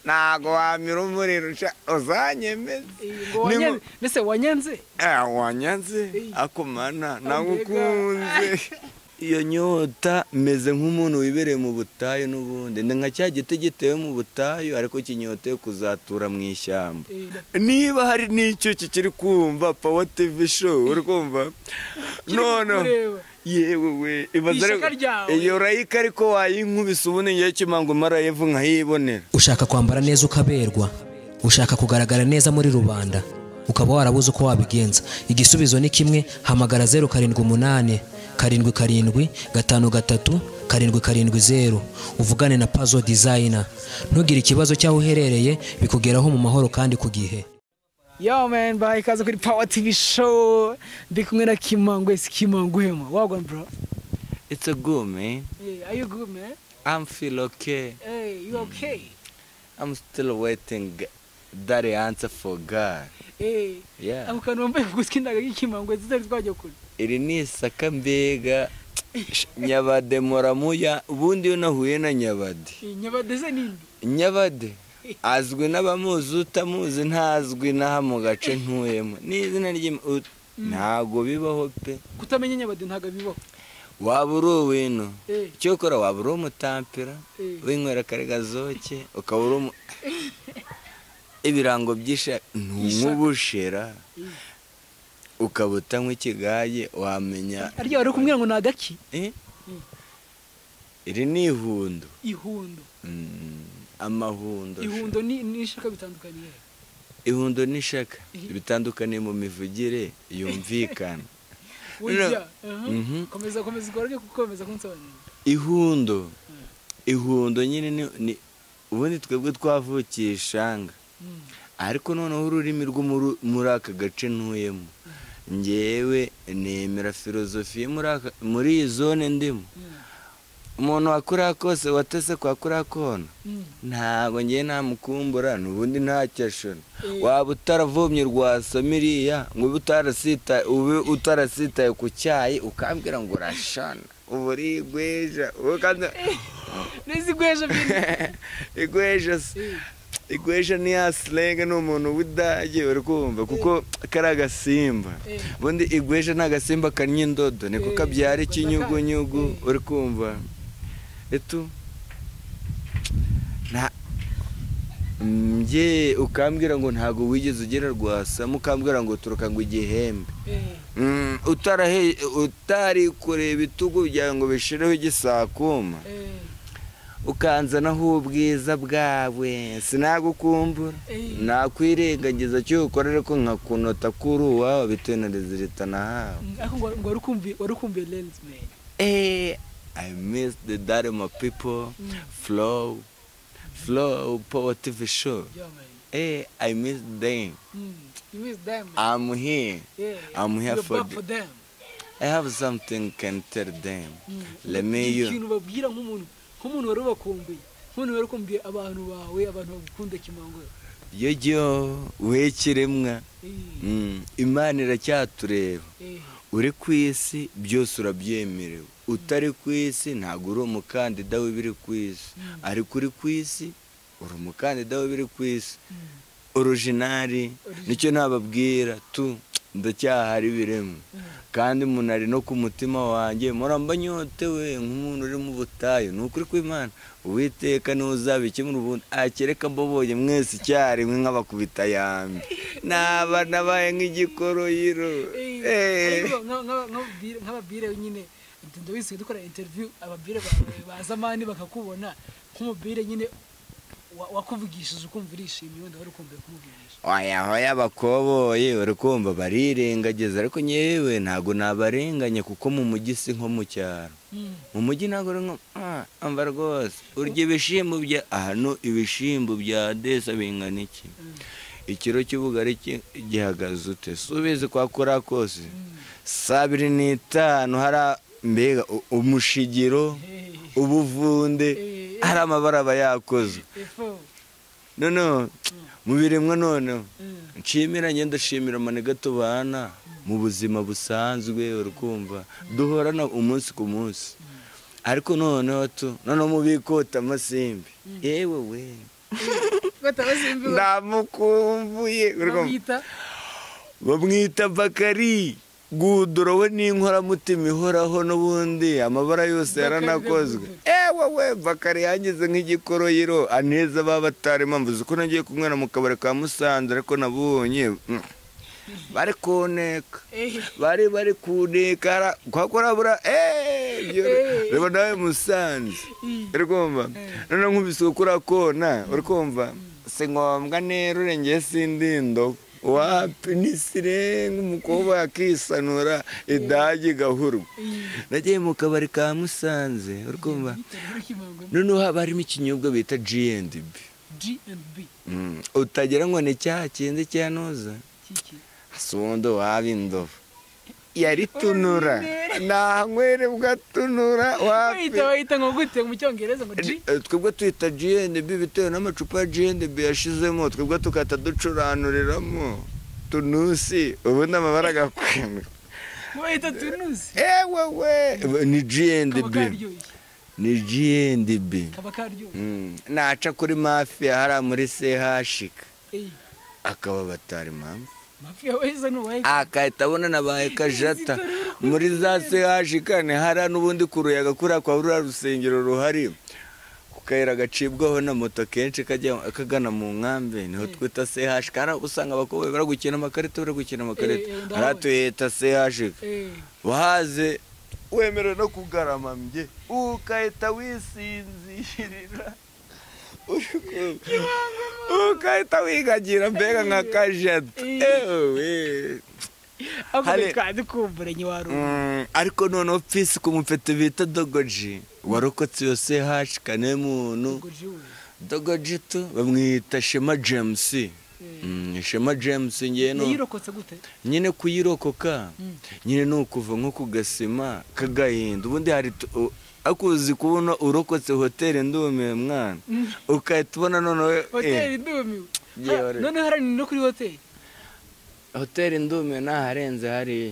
ntago wamira umuriro uzanyemeza Nimu- mbese wanyanze wanyanze akomana nagukunze. iyo nyota meze nk'umuntu wibereye mu butayu n'ubundi ni nka cya giti gitewe mu butayu ariko kinyoteye kuzatura mu ishyamba niba hari n'icyuki kiri kumva pawa tivi show uri kumva noneho kukureba. yewe we ibaza Ishyaka ryawe. iyo rayika ariko wayinkubise ubundi ngewe kimangoma rayivu nkayibonera ushaka kwambara neza ukaberwa ushaka kugaragara neza muri rubanda ukaba warabuze uko wabigenza igisubizo ni kimwe hamagara zeru karindwi umunani karindwi karindwi gatanu gatatu karindwi karindwi zeru uvugane na pazo dizayina ntugire ikibazo cy'aho uherereye bikugeraho mu mahoro kandi ku gihe yo man bayi ikaze kuri power tv show ndi kumwe na kimangu ese kimangu hema wagwan bro it's a good man yeah, are you good man i'm feel okay hey you okay I'm still waiting that answer for God. hey Yeah. ako kantu wambaye kuguswi ndaga y'ikimangu zitari twajya kure Iri ni isaka mbega nyabade moramuya ubundi iyo nahuye na nyabade. Eh, nyabadeze nini Nyabade azwi n'abamuzi utamuzi ntazwi n'aha mu gace ntuyemo. Ni izina ry'im- ut- ntago bibaho pe. kutamenya nyabade ntabwo bibaho Waba uri uwino. Eh. Icyo ukora waba uri umutampira, Eh. winywera kare gazoke, ukaba uri umu- ibirango by'isha nk'ubushera. ukaba utanywa ikigaye wamenya arya wari kumwira ngo ni agaki Eh? iri ni ihundo ihundo Mm, amahundo ihundo ni ni ishaka bitandukanye ihundo n'ishaka Eh. bitandukaniye mu mivugire yumvikana burya Mhm. aha, komeza komeza ukora kuko komeza kunsobanurira ihundo ihundo nyine ni- ni ubundi twebwe twavukiye ishanga Mm. ariko noneho ururimi rwo muri- muri aka gace ntuyemo ngewe nemera filozofi yo muri aka- muri iyi zone ndimo Mm. umuntu wakuriya kose watese kwa kuriya kona Mm. ntabwo ngewe namukumbura n'ubundi ntacyashora Eh. waba utaravomye rwasoma iriya ngo ube utarasita- ube utarasitaye ku cyayi ukambwira ngo urashana ubu uri igweja ubu kandi- neza igweje byine igweja se igweja ni ya silenge ni umuntu w'idage uri kumva kuko kari agasimba Eh. ubundi igweja ni agasimba karya indodo niko Eh, kabyara igweja ikinyugunyugu ka- uri kumva etu nta njye ukambwira ngo ntabwo wigeze ugera rwasa mukambwira ngo uturuka ngo igihembe Eh, Mm, utarahe utari kureba ibitugu byawe ngo bishireho igisakuma eh, ukanzanaho ubwiza bwawe sinagukumbura Eh. nakwirengagiza cyo ukora ariko nkakunota kuri uwawe bitewe na rezilita nahawe mm, ariko ngo ngo wari ukumbuye wari ukumbuye lens man Eh, I miss the daddy my people, flow, flow, power TV show. yeah man Eh, I miss them. Mm. you miss them man. I'm here. yeah I'm here You're for back the- for them I have something can tell them. Mm. Let me Ni you. ikintu babwira nk'umuntu nk'umuntu wari wakumbuye nk'umuntu wari ukumbuye abantu bawe abantu bagukunda kimango Yo yo, we kiremwa. Eh, Mm, Imana iracyatureba. eh, uri ku isi byose urabyemerewe utari ku isi ntabwo uri umukandida w'ibiri ku isi ariko uri ku isi uri umukandida w'ibiri ku isi Mm. orojinari Original. nicyo nababwira tu ndacyahari biremwe kandi umuntu ari no ku mutima wanjye muramba nyotewe nk'umuntu uri mu butayu ni ukuri kw'imana uwiteka niwe uzabikemura ubundi akereka mboboye mwese icyarimwe nk'abakubita yambi naba nabaye nk'igikoroyiro Eh, Eh. ariko nka- nka- nk'ababwire- nk'ababwire nyine ndi- ndabizi dukora interview ababwire bawe baza mani bakakubona nk'umubwire nyine wa- wakuvugishije ukumva urishimye wenda wari ukumbuye kumuvugisha oya hoya bakoboye uri kumva barirengagiza ariko nyewe ntabwo nabarenganya kuko mu mujyi si nko mu cyaro Mm. mu mujyi ntabwo uri nko "Ah, amba rwose urya ibishimbo bya hano ibishimbo bya desa bingana iki ikiro cy'ubugari ki- gihagaze ute subizi kwa kora kose saa biri n'itanu hari a- mbega u- umushigiro Eh, ubuvunde Eh. hari amabara aba yakoze efo, noneho mu biremwa noneho mm, nshimira njye ndashimira amanega tubana mu buzima busanzwe urukumva duhorana umunsi ku munsi ariko noneho tu noneho mu bikota amasimbi yewe we batabasimbiwe ndamukumbuye urumva babita bamwita bakari guhudurawe n'inkoramutima ihoraho n'ubundi amabara yose yaranakozwe ewe we bakari yangize nk'igikoroyiro aneza baba batarimo mvuze ko nagiye kumwera mu kabari ka musanze ariko nabonye mm, bari kuneka ehe bari bari kuneka kwakorabura Eh. reba nawe musanze uri kumva noneho nkubise ukura kona uri kumva si ngombwa nero urengeye sindindo wapi nisirenga umukobwa yakisanura idage igahurwa nagiye mu kabari ka musanze uri kumva bitari kimangwa noneho haba harimo ikinyobwa bita G&B G&B Mm, utagira ngo ni cya kindi cyanoza kiki sundo waba indobo yaritunura ntankwerebwa tunura wapi bayita bayita ngo gute mu cyongereza ngo G Eh, twebwe twita GNB bitewe n'amacupa ya GNB yashizemo twebwe tugahita ducuranuriramwo tunusi ubundi amabara agakwemwa bayita tunusi ewe we ni kaba GNB karyoshye ni GNB kaba karyoshye Mm, naca kuri mafiya hariya muri sehashika eyi akaba batari mama mafiya weza n'uwaye akahita abona nabaye kajata muri za sehashika ni hariya n'ubundi kuruyaga kuriya kwa ruriya rusengero ruhari ku kayira gacibwaho na moto kenshi kajya kagana mu nkambi niho twita sehashika hariya usanga abakobwa bari gukina amakarita bari gukina amakarita Eh, eh, ndahabona. hariya tuhita sehashika eyi wahaze wemerewe no kugarama mye ukahita wisinzirira ukahita wigagira mbega nka kajata ewe ahubwo Hale- twari kumburanye warubu Mm, ariko noneho pisi ku mufete bita dogoji warokotse iyo CH kane muntu ngo jiwe dogoji tu bamwita shema james Mm, shema james ngewe no- yirokotse gute nyine kuyirokoka Mm. nyine ni ukuva nko ku gasima k'agahinda ubundi hari tu- u- ariko uzi kubona urokotse hoteli ndumiwe mwana ukahita ubona noneho hoteli ndumiwe Yewe, Ha, ore. noneho haranira no kuri hoteli hoteli ndumiwe ntaharenze hariya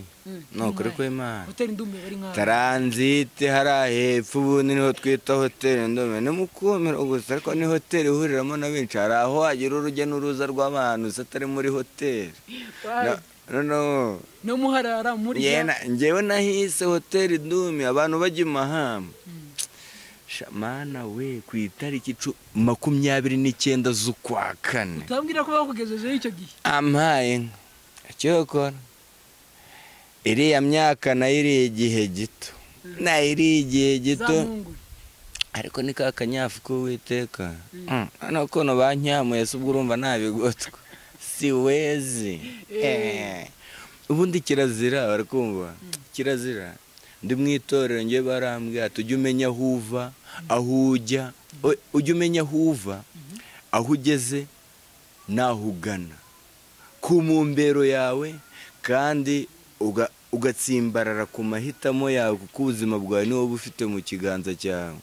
ni ukuri kw'imana hoteli ndumiwe bari nk'aho taranzite hariya hepfo ubundi niho twita hoteli ndumiwe ni mukumiro gusa ariko ni hoteli ihuriramo na benshi hari aho wagira urujya n'uruza rw'abantu gusa atari muri hoteli Wapi? noneho no muharara muri Yena, njyewe nahise hoteli ndumi abantu bajya imahamba Sha, mana we ku itariki cu- makumyabiri n'icyenda z'ukwa kane utambwira ko bakugejejeho icyo gihe ampaye inka icyokora iriya myaka nayo iriya igihe gito nayo iriya igihe gito zamungure ariko ni ka kanyafu k'uwiteka Mm, noneho ko banyamuye se ubwo urumva ntabigotwa siwezi Eh. ubundi kirazira barakumva kirazira ndi mu itorero njye barambwira ati ujye umenya aho uva aho ujya o- ujye umenya aho uva aho ugeze n'aho ugana ku mumbero yawe kandi uga- ugatsimbarara ku mahitamo yawe kuko ubuzima bwawe niwo buba ufite mu kiganza cyawe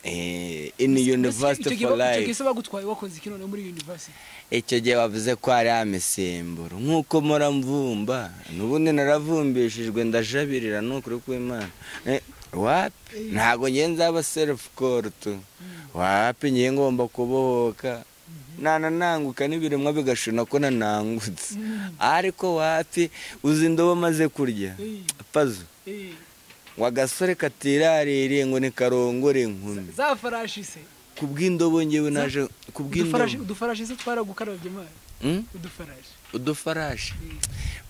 Eh, in university for life icyo gihe bagutwaye wakoze iki noneho muri university icyo gihe bavuze ko hari imisemburo nk'uko muramvumba n'ubundi naravumbishijwe ndajabirira ni ukuri kw'imana Eh, wapi ntabwo ngiye nzaba serufu korutu wapi ngiye ngomba kubohoka nanananguka n'ibiremwa bigashuna ko nanangutse ariko wapi uzi indobo maze kurya Eh. pazo Eh, ngo agasore katiraririye ngo ni karongore inkumi za farashi se ku bw'indobo ngewe naje ku udufarashi bw'indobo udufarashi se twaragukarabye mazi Mm? udufarashi udufarashi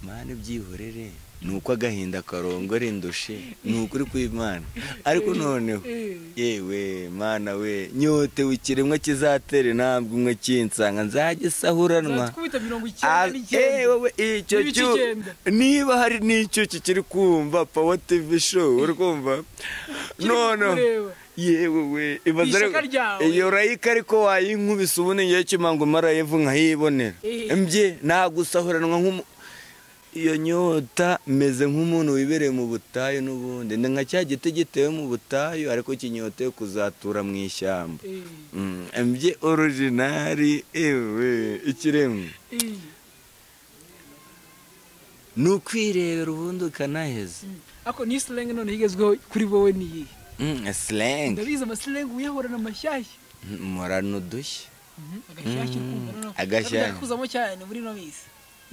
mwana ibyihorere ni uko agahinda karongora indushe ni ukuri kw'imana ariko noneho Eh. yewe mana we nyotewe ikiremwa kizatera intambwe umwe kinsanga nzajya isahuranwa twita mirongo Ah, icyenda eh, n'icyenda wowe, icyo n'ibice cyu- icyenda. niba hari n'icyo kikiri kumva pawa tv show uri kumva Kiri noneho kukureba. yewe we ibaza Ku ishyaka ryawe. iyo rayika ariko wayinkubise ubundi ngewe kimango marayevu nkayibonera Eh. mbye nagusahuranwa nk'umu iyo nyota meze nk'umuntu wibereye mu butayu n'ubundi ni nka cya giti gitewe mu butayu ariko kinyoteye kuzatura mu ishyamba Mm, mbye orojinari ewe ikiremwa ni ukwirebera ubundi ukanaheza ako ni slang noneho igezweho kuri wowe ni iyihe Mm, slang ndabizi ama slang uyahorana amashyashya Mm, murana udushya agashyashya ukumva noneho agashyashya. kuzamo cyane muri ino minsi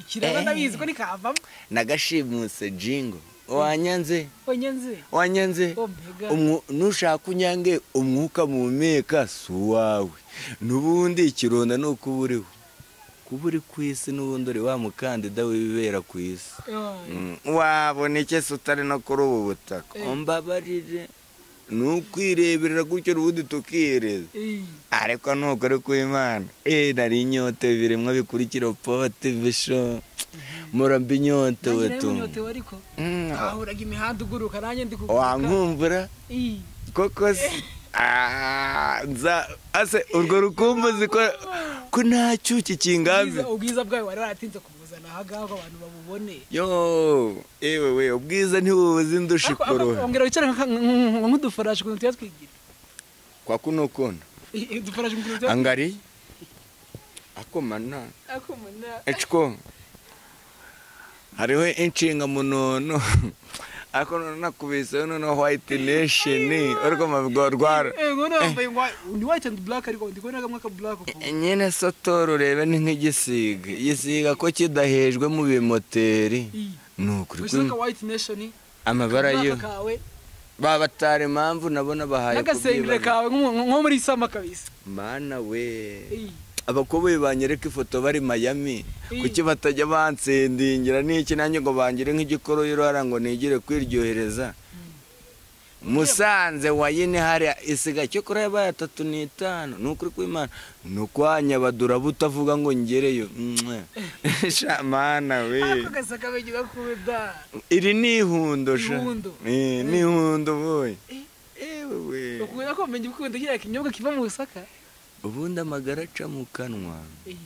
ikiraro Eh. ndabizi ko nikavamo nagashimuse jingo wanyanze onye nzi wanyanze Oh, mbega. Umwu- nushaka unyange umwuka muhumeka si uwawe n'ubundi ikironda ni uko uba uriho kuba uri ku isi n'ubundi uri wa mukandida wibera ku isi Mm, wabona iki se utari no kuri ubu butaka Eh. mbabarire ni ukwireberera gutyo ubundi tukireza ariko nuko ari ku imana eh nari inyote biremwa bikurikira pote bisho muramba inyotewe tu unyotewe ariko Mm, ahuraga imihanda uguruka nanjye ndi kuguruka wankumvura Ii. koko se Ah, nza ase urwo rukumbuzi ko ko nta cyuki kingambi Ubwiza- ubwiza bwawe wari waratinze kubuzana ahangaha abantu babubone yo ewe we ubwiza ntibubuze indusha Ariko- ariko ikoroha ongera wicare nka- nka- nk'udufarashi ukuntu tujya twigira kwa kuno kona Ii, udufarashi ukuntu tujya angari akomana Ako muna. eciko hariho inshinga munono ariko none nakubiseho noneho white nation ariko mabwo rwara Eh, ngono wambaye ngwa- ni white and black ariko ndi kubona kamwe ka black ukuntu. nyine sotoro urebe ni nk'igisiga igisiga ko kidahejwe mu bimoteri Ii. ni ukuri Wish like ko a white nation. amabara yo Black kawe baba batara impamvu nabo nabahaye n'agasengere kubyibana kawe nk'umu- nko muri sama kabisa. mana we Ii. abakoboyi banyereka ifoto bari Miami kuki batajya bansendingira n'iki nanjye ngo bangire nk'igikoroyero hara ngo nigire kwiryohereza musanze wayine hariya isiga cyo kuri yabaye atatu n'itanu ni ukuri kw'imana ni ukwanyabadura butavuga ngo ngereyo Mwah. Sha, mana we Ako gasa kabegi gakuwe da. iri ni ihundo sha Ihundo. Eh, ni ihundo boye Eh. ewe we Ukunda ko menya ukunda kiriya kinyobwa kiva mu Busaka. ubundi amagara aca mu kanwa Ii.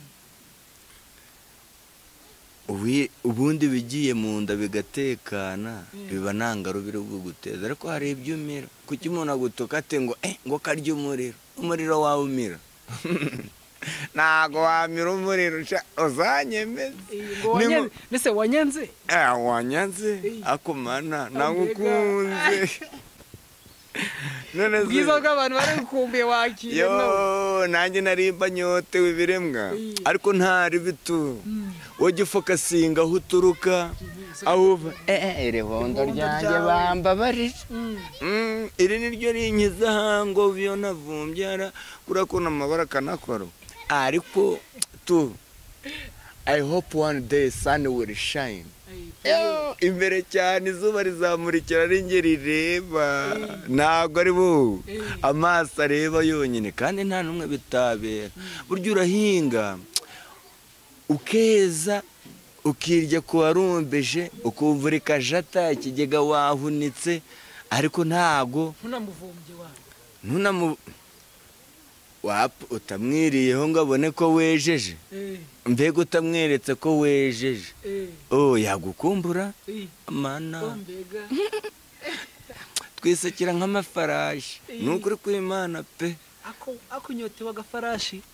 Ubi- ubundi bigiye mu nda bigatekana Mm. biba nta ngarubira bwo guteza ariko hari ibyumira kuki umuntu agutuka ate ngo eh ngo karye umuriro umuriro wawe umira ntago wamira umuriro sha, uzanyemeze Ii, ngo wanyanze- Nimu- Mbese wanyanze? Eh, wanyanze Eh. akomana Ambega. nagukunze none se- Ubwiza bw'abantu bari gukumbuye wakira nawe. yo nanjye narimba nyotewe ibiremwa Eh. ariko ntari bitu Mm. wajya ufokasinga aho uturuka aho uva eh iri hondo ryanjye bambabarije Mm. Mm, iri ni ryo rinkiza hango biyo navumbye ara kuriya kuntu amabara akanakora ariko tu i hope one day sun will shine Ii. Yo, imbere cyane izuba rizamurikira ari njye rireba ntabwo ari bo Eh. amaso areba yonyine kandi nta n'umwe bitabera burya urahinga ukeza ukirya ku warumbeje ukumva uri kajata ikigega wahunitse ariko ntabwo ntunamuvumbye wanjye ntunamu wapfa utamwiriyeho ngo abone ko wejeje Eh, mbega utamweretse ko wejeje eh, oh yagukumbura eh, mana ko mbega twisekera nk'amafarashi ni ukuri kw'imana pe ako ako unyotewe agafarashi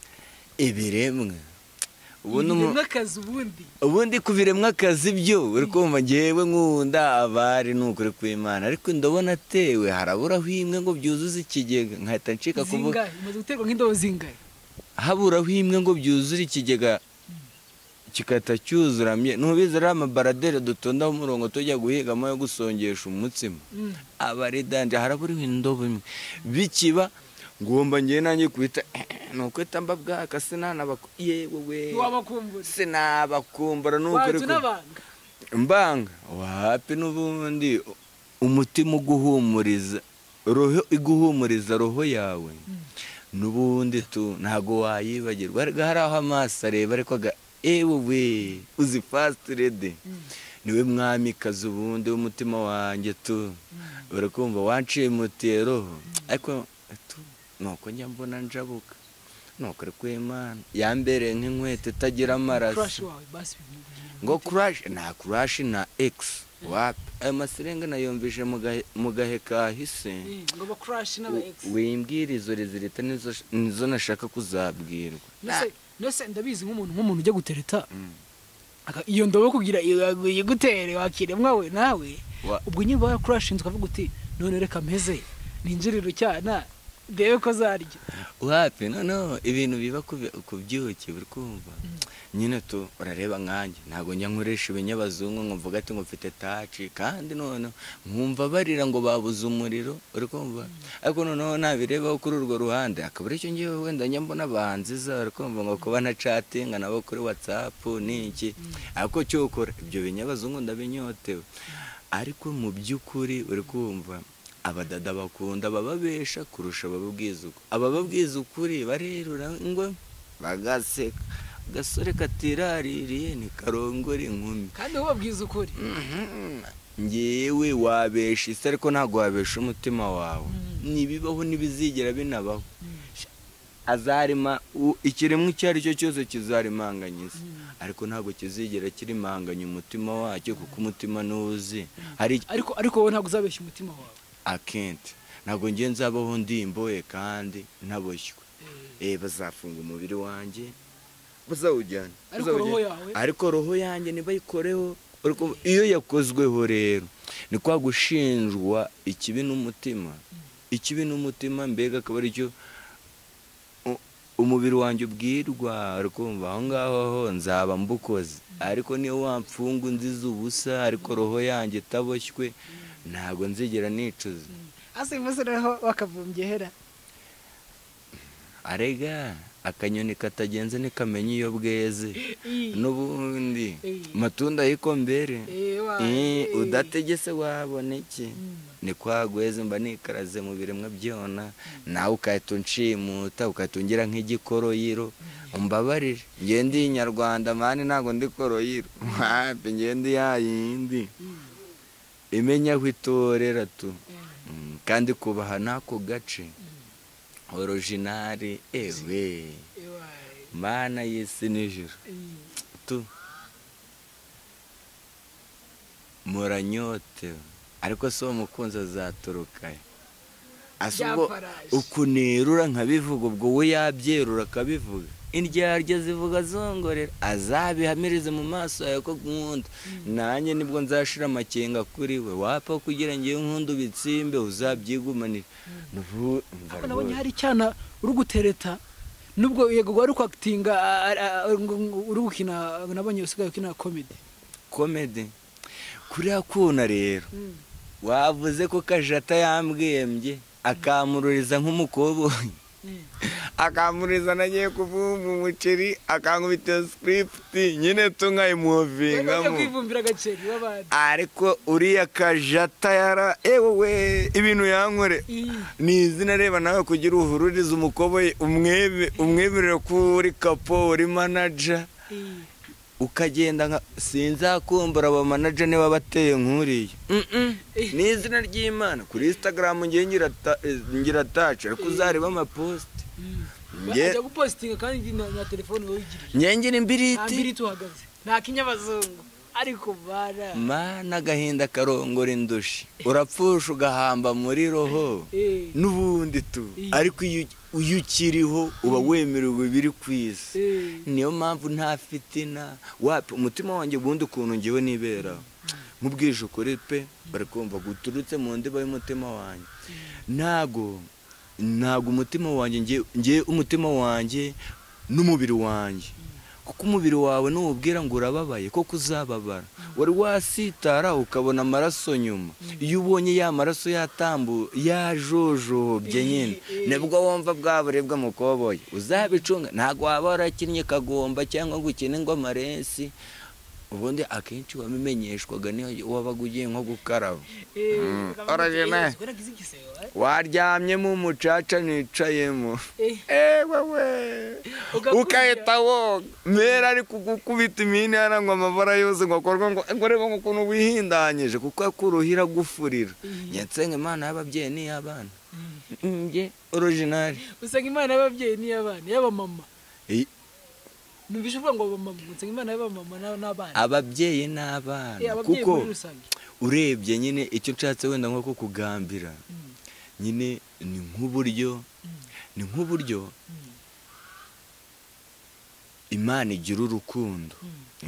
ibiremwa ubundi umu- n'akazi ubundi ubundi ku biremwa akazi byo uri kumva ngewe nkunda abari ni ukuri kw'imana ariko ndabona atewe haraburaho imwe ngo byuzuze ikigega nkahita ncika kuvuga zingahe imaze guterwa nk'indobo zingahe haburaho imwe ngo byuzure ikigega kigahita cyuzuramye ntubizi ari amabaradere dutondaho umurongo tujya guhigamo yo gusongesha umutsima Mm. abaridanje haraburiwe indobo imwe bikiba ngomba ngewe nanjye kuhita ni ukwita mbabwaka sinanabako yewe we ntiwabakumbura sinabakumbura ni ukuri wacu ko- n'abanga mbanga wapi n'ubundi umutima uguhumuriza roho iguhumuriza roho yawe n'ubundi tu ntago wayibagirwa Erega hari aho amaso areba ariko aga ewe we uzi fasiti rede niwe mwamikazi ubundi w'umutima wanjye tu urakumva wanciye mutiye roho ariko tu nuko njya mbona njabuka nuko uri kw'imana yambereye nk'inkweto itagira amaraso crash wawe basi bimugira ngo kurashi nta kurashi na egisi wapi ayo maserenga nayumvije mu gahe- mu gahe kahise Eh, ngo ba crash n'aba ex wimbwira izo rezilita nizo nizo nashaka kuzabwirwa Mbese- mbese ndabizi nk'umuntu nk'umuntu ujya gutereta aka- iyo ndobo yo kugira iyo yaguye gutere wakiremwa we nawe Wa- ubwo nyine uba wakurashinzwe ukavuga uti none reka mpeze ninjiriro cyana ndebe ko zarya wapi noneho ibintu biba ku- ku byuki buri kumva nyine tu urareba nkanjye ntabwo njya nkoresha ibinyabazungu ngo mvuga ati ngo mfite taci kandi noneho nkumva barira ngo babuze umuriro uri kumva ariko noneho nabirebaho kuri urwo ruhande akaba aricyo ngewe wenda njya mbona abahanzi za uri kumva ngo kuba na catinga nabo kuri watsapu niki ariko cyo ukora ibyo binyabazungu ndabinyotewe ariko mu by'ukuri uri kumva abadada bakunda abababesha kurusha abababwiza ukuri abababwiza ukuri barerura ngo bagaseka agasore katiraririye ntikarongore inkumi kandi ubabwiza ukuri ngewe wabesha isi ariko ntabwo wabesha umutima wawe ntibibaho ntibizigera binabaho azarima u- ikiremwa icyo ari cyo cyose kizarimanganya isi ariko ntabwo kizigera kirimanganya umutima wacyo kuko umutima ntuzi hari ariko ariko wowe ntabwo uzabeshya umutima wawe akente ntabwo njye nzabaho ndimboye kandi ntaboshywe eh bazafunga umubiri wanjye bazawujyana Ariko bazawujyana. roho yawe? ariko roho yanjye ntibayikoreho Uri kumva? iyo yakozweho rero ni kwa gushinjwa ikibi n'umutima ikibi n'umutima mbega akaba aricyo u- umubiri wanjye ubwirwa uri kumva aho ngaho ho nzaba mbukoze ariko niyo wamfunga unziza ubusa ariko roho yanjye itaboshywe ntabwo nzigera nicuza ase umunsi noneho wakavumbye hera arega akanyoni katagenze ntikamenya iyo bweze Ii. n'ubundi Ii. matunda yiko mbere Eh, wa- Eh, eh. udategese wabona iki ni kwa gweze mba nikaraze mu biremwa byona nawe ugahita unshimuta ugahita ungira nk'igikoroyiro umbabarire ngewe ndi inyarwanda mani ntabwo ndi koroyiro wapi ngewe ndi ya yindi imenya aho itorera tu Mm, kandi kubaha n'ako gace orojinari ewe Ewa, mana y'isi n'ijoro ii. tu muranyotewe ariko si uwo mukunzi azaturuka asa ubwo Byafaraje. ukunterura nkabivuga ubwo we yabyerura akabivuga indyarya zivuga zongorera azabihamirize mu maso yawe ko nkunda nanjye nibwo nzashira amakenga kuri we wapfa kugira ngewe nkunda ubitsimbe uzabyigumanire Nubu- umva Ariko nabonye rwose. hari icyana uri gutereta nubwo yego wari kwakitinga uri gukina nabonye usigaye ukina komedi komedi kuriya kuna rero wavuze ko kajata yambwembye akamururiza nk'umukoboyi akamuriza nagiye kuvumba umuceri akankubita sikiripiti nyine wajya tunkayimuvingamu kwivumbira agaceri w'abandi ariko uriya kajata yara ewe we ibintu yankore Ii. ni izina reba nawe kugira uhururize umukoboyi umwebe umweberere ko uri kapo uri manaja Ii. ukagenda nka sinzakumbura abamanaja niba bateye nk'uriya Mm-mm. ni izina ry'imana kuri instagram ngewe ngira ta- eh, ngira taci ariko uzareba amaposite Nge- ajya gupositinga kandi na na telefone wowe uyigirije ngewe ngira nta mbiri imbiriti tuhagaze nta kinyabazungu ariko bara mana agahinda karongora indushi urapfusha ugahamba muri roho Eh. n'ubundi tu Iya. ariko iyo uki- iyo ukiriho uba wemerewe biri ku isi Eh. niyo mpamvu nta fitina wapi umutima wanjye ubundi ukuntu ngewe nibera nkubwije ukuri pe bari kumva guturutse mu ndiba y'umutima wanjye ntago ntago umutima wanjye nge- ngewe umutima wanjye n'umubiri wanjye kuko umubiri wawe nuwubwira ngo urababaye koko uzababara wari wasitara ukabona amaraso nyuma iyo ubonye ya maraso yatambu yajojobye nyine Eh, eh. nibwo wumva bwaburibwa mukoboye uzabicunga ntabwo waba warakinnye kagomba cyangwa ngo ukine ingoma rensi ubundi akenshi wabimenyeshwaga niyo wabaga ugiye nko gukaraba Eh, Mm. ukabona Ora ati, jene. "Eh, waragize igisebe, eh?" waryamyemo umucaca nicayemo Eh. ewewe Ugakurya. ukahita woga mbere ari kugukubita imini hano ngo amabara yose ngo akorwe ngo ngo reba ngo ukuntu wihindanyije kuko akuruhira gufurira nsenga imana y'ababyeyi n'iy'abana njye orojinari usanga imana y'ababyeyi n'iy'abana y'abamama numvise uvuga ngo abamama usanga imana y'abamama na- n'abana ababyeyi Eh, n'abana ababyeyi kuko muri rusange urebye nyine icyo nshatse wenda nko kukugambira nyine ni nk'uburyo ni nk'uburyo imana igira urukundo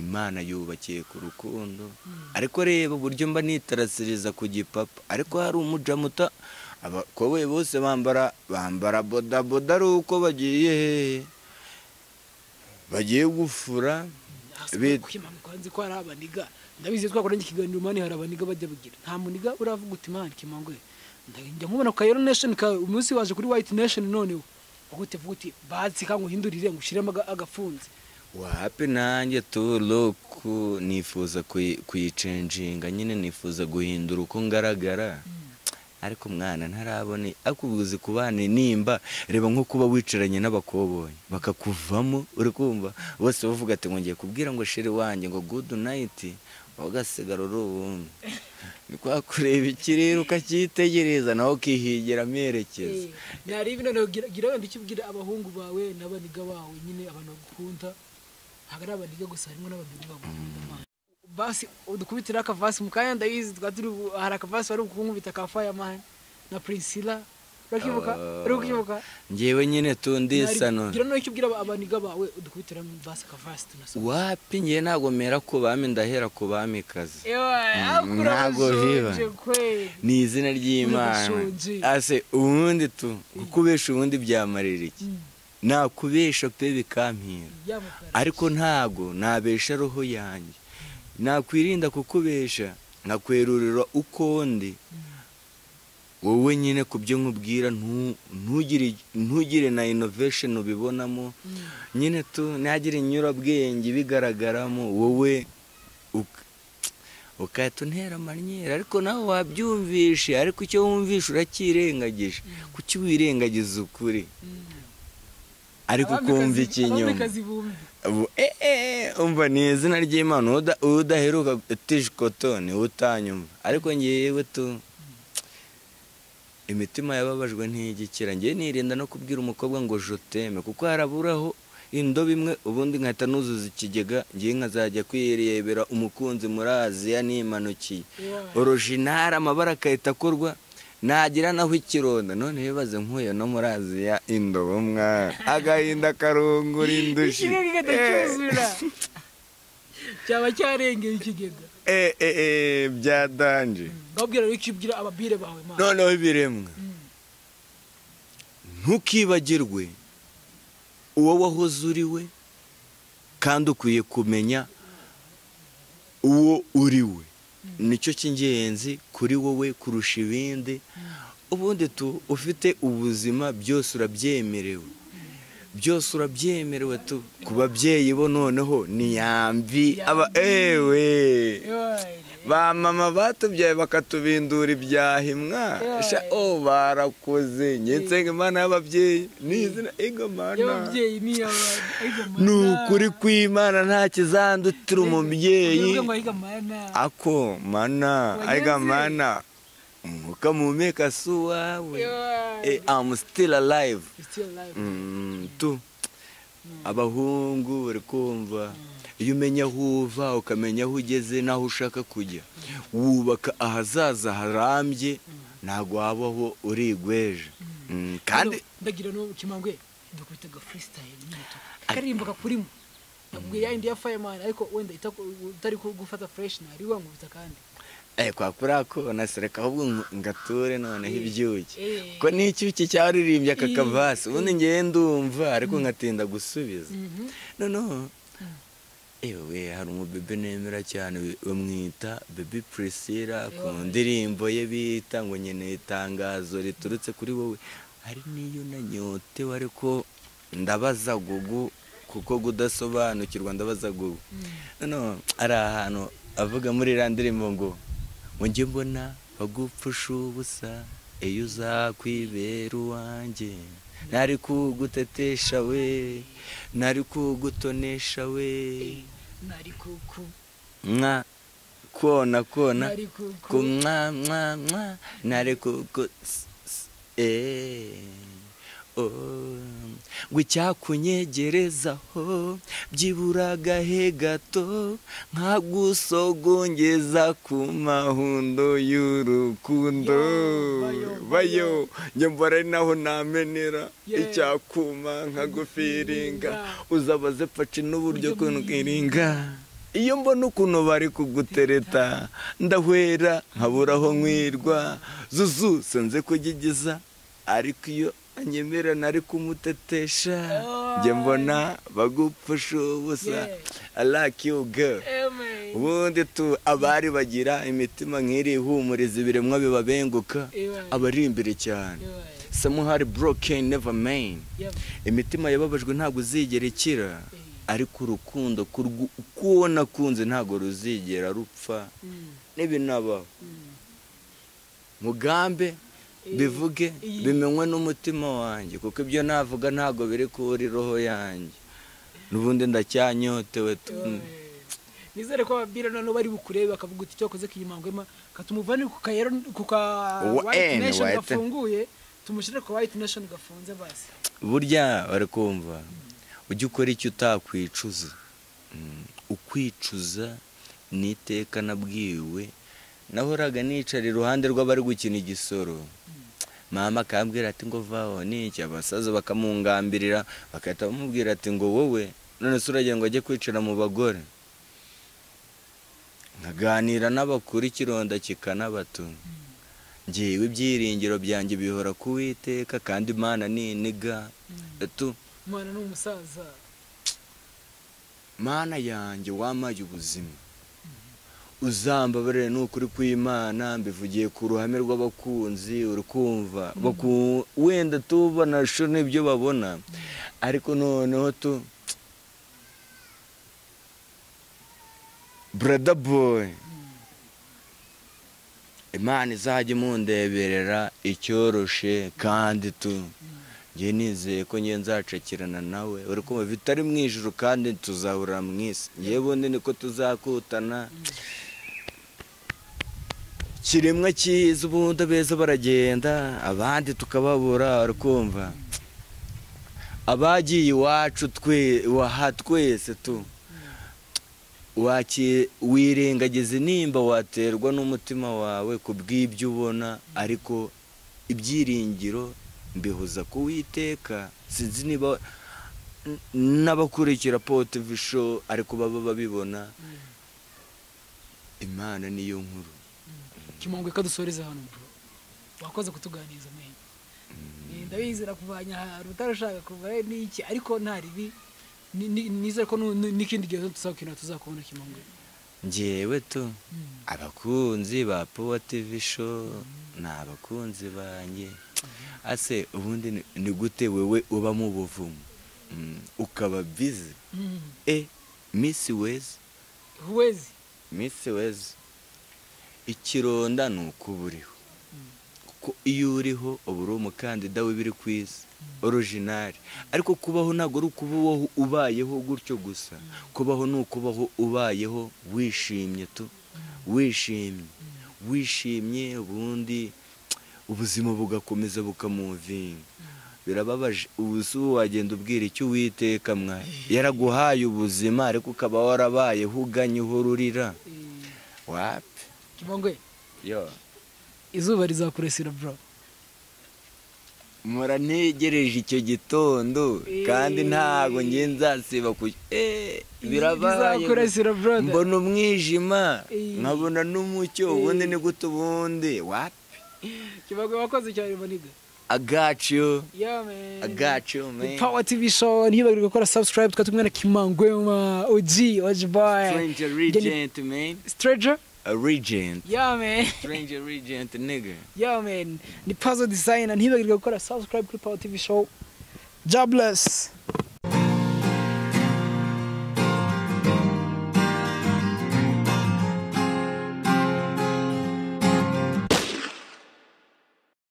imana yubakiye ku rukundo ariko reba uburyo mba nitarasiriza ku gipapa ariko hari umuja muta abakoboye bose bambara bambara bodaboda ari uko bagiye hehe bagiye gufura bit- kwanze ko hari abaniga ndabizi twakoranye ikiganiro mani hari abaniga bajya bagira nta muniga uravuga uti mani kimangwe njya nkubona ku kayero nation kawe umunsi waje kuri white nation noneho ugute vuga uti batsi kangu hindurire ngo ushiremo aga- agafunze wapi nanjye turuku nifuza kuyi- kuyicenjinga nyine nifuza guhindura uko ngaragara ariko umwana ntarabona akubuze kubana nimba reba nko kuba wicaranye n'abakoboyi bakakuvamo uri kumva bose bavuga ati ngo ngiye kubwira ngo shiri wanjye ngo gudu nayiti wowe ugasigara uri uwundi ni kwa kureba ikirere ukacyitegereza nawe ukihigira amerekeza nareba noneho gira gira wenda ukibwira abahungu bawe n'abaniga bawe nyine abantu bagukunda ntabwo ari abaniga gusa harimo n'abaniga bagukunda mani basi udukubitire akavasi mu kanya ndabizi twari turi bu- hari akavasi wari kunkubita ka fireman na priscilla urakibuka Oh. uri kukibuka ngewe nyine Nari- tundisano gira noneho icyo ubwira aba- abaniga bawe udukubitire mu basi akavasi tunasoma wapi ngewe ntabwo mera ku bami ndahera ku bamikazi ewa Mm, akura ntabwo bashonje biba. kweli ni izina ry'imana Uri gushonje. ase ubundi tu kukubesha ubundi byamarira iki Mm, nakubesha pe bikampira ya mukara. ariko ntago nabesha roho yanjye nakwirinda kukubesha nkakwerurira uko ndi wowe nyine ku byo nkubwira ntu- ntugire ntugire na innovation ubibonamo Mm. nyine tu ntihagire inyurabwenge ibigaragaramo wowe uk- ukahita untera amanyera ariko nawe wabyumvishe ariko icyo wumvishe uracyirengagije kuki wirengagiza ukuri ariko ukumva Abamikazi- ikinyoma abamikazi bumve. Ubu, eh, eh, eh, umva ni izina ry'imana uda- udaheruka tishikotoni utanyumva ariko ngewe tu imitima yababajwe ntigikira ngewe nirinda no kubwira umukobwa ngo joteme kuko haraburaho indobo imwe ubundi nkahita nuzuza ikigega ngewe nkazajya kwirebera umukunzi muri aziya nimanukiye Ewa. orojinari amabara agahita akorwa nagira naho ikironda none bibaze nkuye no muri aziya indobo mwana agahinda karungura indushyi ikigega igahita Eh, cyuzura cyaba cyarengeye ikigega eh, eh, eh, byadanje babwira rero icyo ubwira ababire bawe mana noneho ibiremwa Mm. ntukibagirwe uwo wahoze uri we kandi ukwiye kumenya uwo uri we nicyo cy'ingenzi kuri wowe kurusha ibindi ubundi tu ufite ubuzima byose urabyemerewe byose urabyemerewe tu ku babyeyi bo noneho niyambi aba ewe ba mama batubyaye bakatubindura ibyahimwa Yoi. sha o barakoze nsenga imana y'ababyeyi ni izina igomana y'ababyeyi ni abantu ariko mana ni ukuri kw'imana nta kizandutira umubyeyi uvuga ngo ariko mana ako mana Wagenze. aiga mana umwuka muhumeka si uwawe Yoi. Eh, I'm still alive It's still alive. Mm, tu abahungu bari kumva iyo umenya aho uva ukamenya aho ugeze n'aho ushaka kujya wubaka ahazaza harambye ntabwo wabaho urigweje Mm, kandi Hano, ndagira no kimangwe dukubita ga freestyle n'umuto karirimba kakurimo ubwo yayindi ya fireman ariko wenda itako- utari ku- gufata fresh nari wankubita kandi eh, kwa kuriya kona sereka ahubwo ngo- ngature noneho ibyuki Eh. ko n'icyuki cyaririmbye aka kavasi ubundi ngewe ndumva ariko nkatinda gusubiza Mhm. noneho ewe hari umubebe nemera cyane we- bamwita bebi priscilla ku ndirimbo ye bita ngo nkeneye itangazo riturutse kuri wowe hari n'iyo nanyotewe ariko ndabaza gugu kuko gudasobanukirwa ndabaza gugu noneho hari ahantu avuga muri iriya ndirimbo ngo ngo njye mbona bagupfusha ubusa iyo uzakwibera uwanjye ntari kugutetesha we ntari kugutonesha we nari kuku mwa kona kona nari kuku ku mwa mwa mwa ntari kugu s- s- eh, oh. ngo icyakunyegerezaho byibura agahe gato nkagusogongeza ku mahundo y'urukundo Yo, bayo, bayo njye mbona ari naho namenera Yeah. icyakuma nkagufiringa uzabaze paci n'uburyo kunwiringa iyo mbona ukuntu bari kugutereta ndahwera nkabura aho nkwirwa zuzu nze kugigiza ariko iyo anyemera nari kumutetesha njye mbona bagupfusha ubusa I like you girl Amen. ubundi tu abari bagira imitima nk'iri ihumuriza ibiremwa bibabenguka Amen. abari imbere cyane Amen. samuhari broken never main Yep. imitima yababajwe ntabwo uzigera ikira ariko urukundo kurwu- uko nakunze ntabwo ruzigera rupfa Mm. n'ibinabaho mugambe bivuge Iyi- bimenywe n'umutima wanjye kuko ibyo navuga ntabwo biri kuri roho yanjye n'ubundi ndacyanyotewe tu nizere ko ababwira noneho bari bukurebe bakavuga uti cyakoze kinyamangwema katumuvane ku kayero ku ka Wa- white N, nation white. gafunguye tumushyire ku white nation gafunze basi burya bari kumva ujya ukora icyo utakwicuza Mm, ukwicuza ni iteka nabwiwe nahoraga nicara iruhande rw'abari gukina igisoro mama akambwira ati ngo vaho n'iki abasaza bakamungambirira bagahita bamubwira ati ngo wowe none se uragira ngo ajye kwicara mu bagore nkaganira n'abakuru ikironda kikanabatunga ngewe ibyiringiro byanjye bihora kuwiteka kandi imana niniga tu umwana ni umusaza mana yanjye wamaye ubuzima uzambabarire ni ukuri kw'imana mbivugiye ku ruhame rw'abakunzi uri kumva Baku- wenda tubanasho n'ibyo babona ariko noneho tu brother boy imana izajya imundeberera icyoroshe kandi tu njye nizeye ko njye nzacakirana nawe uri kumva bitari mu ijuru kandi tuzahurira mu isi njye bundi niko tuzakutana kiremwa cyiza ubundi abeza baragenda abandi tukababura uri kumva abagiye iwacu twe waha twese tu waki- wirengagiza nimba waterwa n'umutima wawe ku bw'ibyo ubona ariko ibyiringiro mbihuza ku witeka sinzi niba n- n'abakurikira potivi show ariko baba babibona imana niyo nkuru kimongwe kadusoreza hano bro wakoze kutuganiriza menyo ndabizera kuvanya ahantu utarashaka kuva eh, ni iki ariko nta ribi Ni- ni- nizere ko nu- nu- n'ikindi gihe tuzakina tuzakubona kimongwe ngewe tu Mm. abakunzi ba powa tivi show ni abakunzi banjye ase ubundi ni- ni gute wewe uba mu buvumo Mm, ukaba bizi Mm. e misi wezi huwezi misi wezi ikironda ni uko uba uriho kuko iyo uriho uba uri umukandida w'ibiri ku isi orojinari ariko kubaho ntabwo ari ukubaho ubayeho gutyo gusa kubaho ni ukubaho ubayeho wishimye tu wishimye wishimye ubundi ubuzima bugakomeza bukamuvinga birababaje ubu si wowe wagenda ubwira icyo uwiteka mwaye yaraguhaye ubuzima ariko ukaba warabayeho uganye uhora urira Eh, wapi kimongwe yo izuba rizakuresera bro mpora ntegereje icyo gitondo kandi ntabwo ngiye nzasiba ku Eh, birabaye bizakuresera brother mbona umwijima Eh. nkabona n'umucyo Eh. ubundi ni gute ubundi wapi kimongwe wakoze cyane maniga agaciyo yeah man agaciyo The man Power TV show ntibagirwe gukora subscribe twari tumwe na Kimangwema OG OG boy stranger regent man Stranger a regent yeah man stranger regent nigga yeah man ni puzzle designer ntibagirwe gukora subscribe kuri Power TV show Jobless